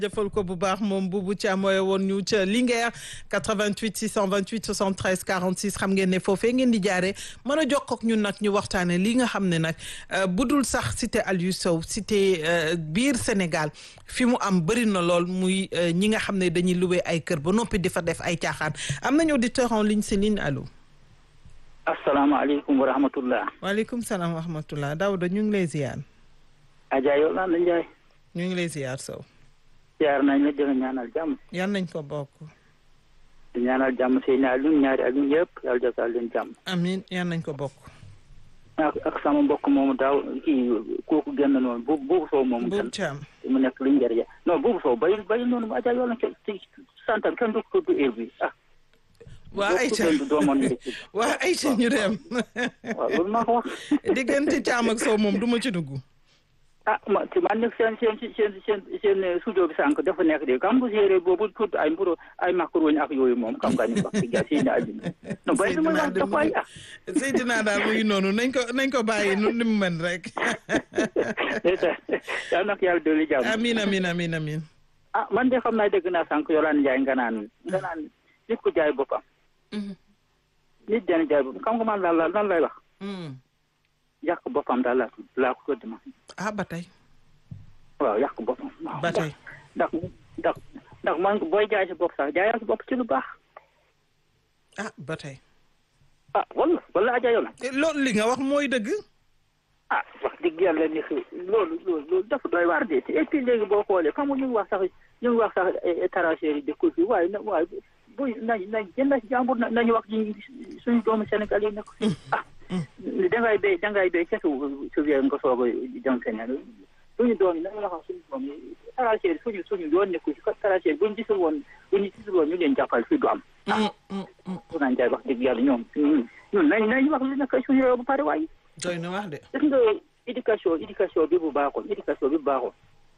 jëfal ko bu baax moom Boubou Thiam mooy woon ñu ca Linguère 88 628 73 46 xam ngeen ne foofee ngeen di jaaree mën a jokkoo ak ñun nag ñu waxtaane li nga xam ne nag bu dul sax cité Aliou Sow cité biir Sénégal fi mu am bëri na lool muy ñi nga xam ne dañuy loué ay kër ba noppi di fa def ay caaxaan am nañu auditeur en ligne Céline allo. asalaamaaleykum wa rahmatullah. waaleykum salaam wa rahmatullah Daouda ñu ngi lay ziar. Adja Yolande Ndiaye. ñu ngi lay ziar Sow. ziar nañ la dina ñaanal jàmm. yan nañ ko bokk. di ñaanal jàmm seen Alioune ñaari Alioune yëpp yàlla defal leen jàmm. amiin yan nañ ko bokk. ak ak sama mbokk moomu daaw kii kooku génn noonu bu buubu soow moomu. Boubou Thiam mu nekk li njëriñ non buubu soow bayil bayil noonu mu Adja Yolande ci santam kenn du ko du heure bi ah. waa Aïcha waa Aïcha ñu dem. waaw loolu maa ko wax. diggante Thiam ak Sow moom du ma ci dugg. ah ma ci man nag seen seen seen seen seen studio bi sànq dafa nekk de kam bu séeréer boobu tudd ay mburu ay macaroni ak yooyu moom xam nga ni wax dëgg yàlla seen àddina. non bay dama la dafa ay ah. Seydina daal muy noonu nañ ko nañ ko bàyyi nu ni mu mën rek. yal na ko yàlla dolli jàmm. amiin amiin amiin amiin. ah man de xam naa dégg naa sànq Yolande Ndiaye nga naan nga naan nit ko jaay boppam. nit dana jaay boppam xam nga man daal lan lay wax. yàq boppam daal laa laa ko tudd ma. ah ba tey. waaw yàq boppam. ba tey ndax ndax ndax man booy jaay sa bopp sax jaayal sa bopp ci lu baax. ah ba tey. ah wala wala Adja Yola. loolu li nga wax mooy dëgg. ah wax dëgg yàlla ni loolu loolu loolu dafa doy waar de et puis léegi boo xoolee xam nga ñu ngi wax sax ñu ngi wax sax étranger yi dëkk fi waaye na waaye bu nañ nañ jënd si jàmbur nañu wax ci suñu doomu Sénégal yi nekk fi ah. dangay béy dangay béy ca su su wéer nga soog a jëm feneen suñu doom yi nañu wax suñu doom yi étranger suñu suñu yoon nekku ci étranger buñu gisul woon buñu gisul woon ñu leen jàppal fii du am. ah su naan jaay wax dëgg yàlla ñoom ñun nañ nañ wax li nekk suñu réew bu pare waaye. doy na wax de. gis nga éducation éducation bi bu baaxoon éducation bi bu baaxoon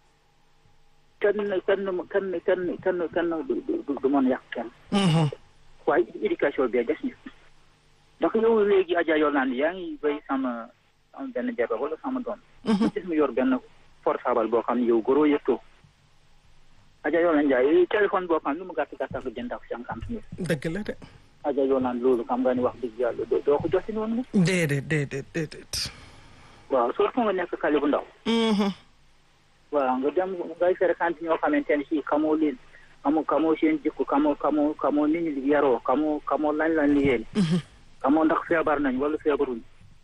kenn kenn kenn kenn kenn kenn du du du mën yàq kenn. waaye éducation bi des ñu. ndax yow léegi Adja Yolande yaa ngi béy sama sama benn jabar wala sama doom. gis mu yor benn portable boo xam ne yow goro yëttoo. Adja Yolande Ndiaye téléphone boo xam ne lu mu gàtt gàtt ak jënd ak cinquante mille. dëgg la de. Adja Yolande loolu xam nga ni wax dëgg yàlla doo ko jotti noonu ne. déedéet déedéet déedéet. waaw surtout nga nekk xale bu ndaw. waaw nga dem ngay fréquente ñoo xamante ne si xamoo leen xamoo xamoo seen jikko xamoo xamoo xamoo ni ñu yaroo xamoo xamoo lañ lañ liggéey. xamoo ndax feebar nañ wala feebaruñ.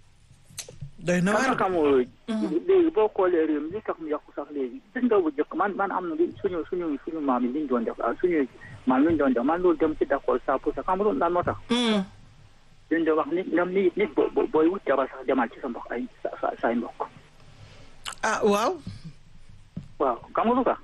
doy na waar xamoo léegi boo xoolee réew mi li tax mu yàqu sax léegi gis nga bu njëkk man man am na li suñu suñu suñu maam yi li ñu doon def ah suñu maam li ñu doon def man loolu dem ci d'accord ça pour ça xam nga loolu lan moo tax. liñ doon wax nit ñoom nit nit boo booy wut jabar sax demal ci sa mbokk ay sa sa say mbokk. ah waaw. waaw xam nga lu tax.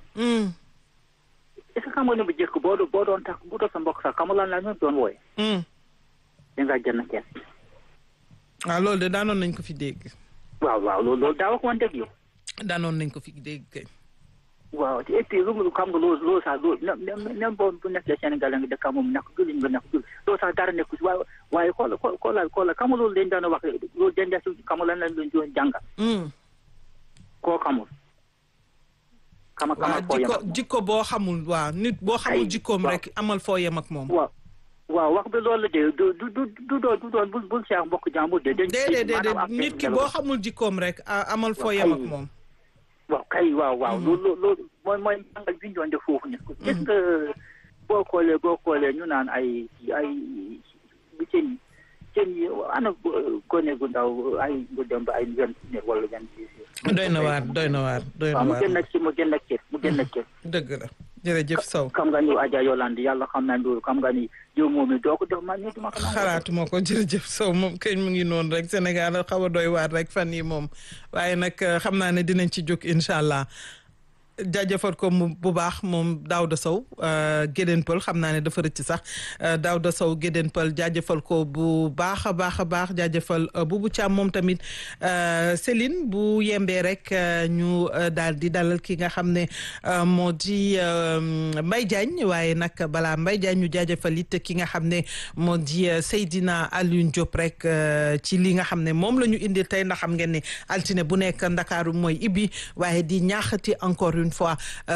est-ce que xam nga ne bu njëkk boo doon boo doon tax bu doon sa mbokk sax xam nga lan la ñu doon wooye. dangaa jënd kenn. waaw loolu de daanoon nañ ko fi dégg. waaw waaw loolu loolu daa wax woon dëgg yow. daanoon nañ ko fi dégg kay. waaw et puis lu mu xam nga loolu loolu sax loolu même même boo bu nekkee Sénégal nga dëkk moom nekk jullit nga nekk jullit loolu sax dara nekku si waaye waaye xoola xoola xoola xam nga loolu dañ daan wax loolu dañ daan si xam nga lan lañ doon doon jàngal. koo xamul. xama xamal foo yem jikko jikko boo xamul waaw nit boo xamul jikkoom rek amal foo yem ak moom. waaw waaw wax bi loolu de du du du du doon du doon bul bul seex mbokk jàmbur de. déedéet déedéet nit ki boo xamul jikkoom rek amal foo yem ak moom. waaw kay waaw waaw loolu loolu mooy mooy jàngal bi ñu doon def foofu ne gis nga boo xoolee boo xoolee ñu naan ay ay seen seen yi ana gone gu ndaw ay gu dem ba ay vingt ne wala vingt six doy na waar doy na waar doy na waar mu génn ak ci mu génn ak ci mu génn ak ci dëgg la jërëjëf Sow xam nga ni Adja Yolande yàlla xam naa loolu xam nga ni yow moom mi doo ko def man ñu duma ko xalaatuma ko jërëjëf Sow moom kañ mu ngi noonu rek Sénégal xaw a doy waar rek fan yi moom waaye nag xam naa ne dinañ ci jóg incha allah jaajëfal ko mu bu baax moom Daouda Sow Gédéen Pël xam naa ne dafa rëcc sax Daouda Sow Gédéen Pël jaajëfal ko bu baax a baax a baax jaajëfal Boubou Thiam moom tamit Céline bu yembee rek ñu daal di dalal ki nga xam ne moo di Mbaye Diagne waaye nag balaa Mbaye Diagne ñu jaajëfal it ki nga xam ne moo di Seydina Alioune Diop rek ci li nga xam ne moom la ñu indil tey ndax xam ngeen ne altine bu nekk Ndakaaru mooy ibbi waaye di ñaaxati encore une fois